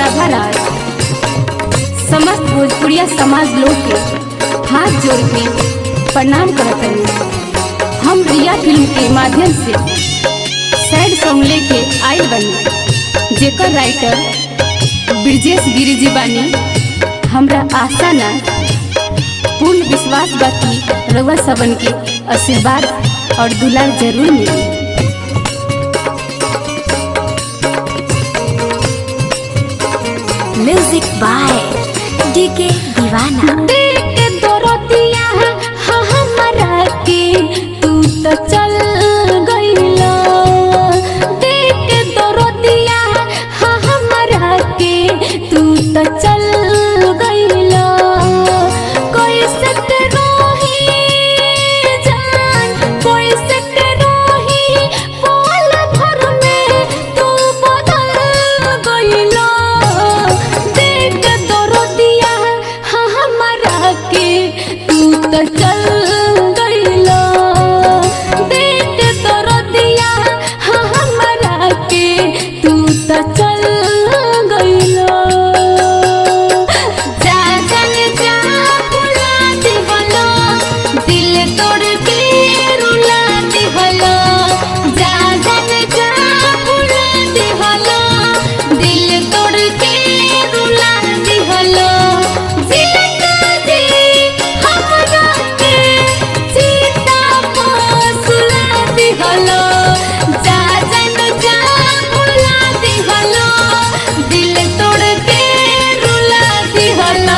राधा राज समस्त भोजपुरिया समाज लोग के हाथ जोड़ के प्रणाम करत हनी हम रिया फिल्म के माध्यम से सैड सॉन्ग लेके आइल बनी जेकर राइटर ब्रजेश गिरी जी बानी हमरा आशा ना पूर्ण विश्वास बा कि रउआ सबन के आशीर्वाद और दुलार जरूर मिली म्यूजिक बाय डीके दीवाना देख दरदिया हा हमरा के तू तो चल गइला देख दरदिया हा हमरा के तू तो चल गइला कैसे के रोही जान कैसे के रोही पल भर में तू बदल गइला देख दरदिया हा हमरा के तू तो चल गइला देख दरदिया हा हमरा के तू तो चल गइला जा जन जा भुला दिहलो दिल तोड़ के रुला दिहलो जा जन जा भुला दिहलो दिल तोड़ के रुला दिहलो जिंदा जी हमरा के सीता सुला दिहलो जा जन जा भुला दिहलो दिल तोड़ के रुला दिहलो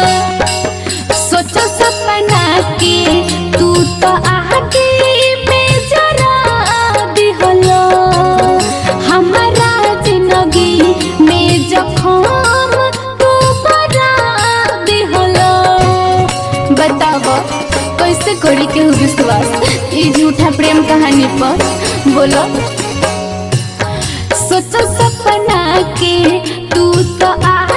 सोचो सपना के तू तो आगे में जरा दिहलो हमारा जिंदगी में जखम तू बरा दिहलो बताओ कैसे करी के हो विश्वास ई झूठा प्रेम कहानी पर बोलो सोचो सपना के तू तो आ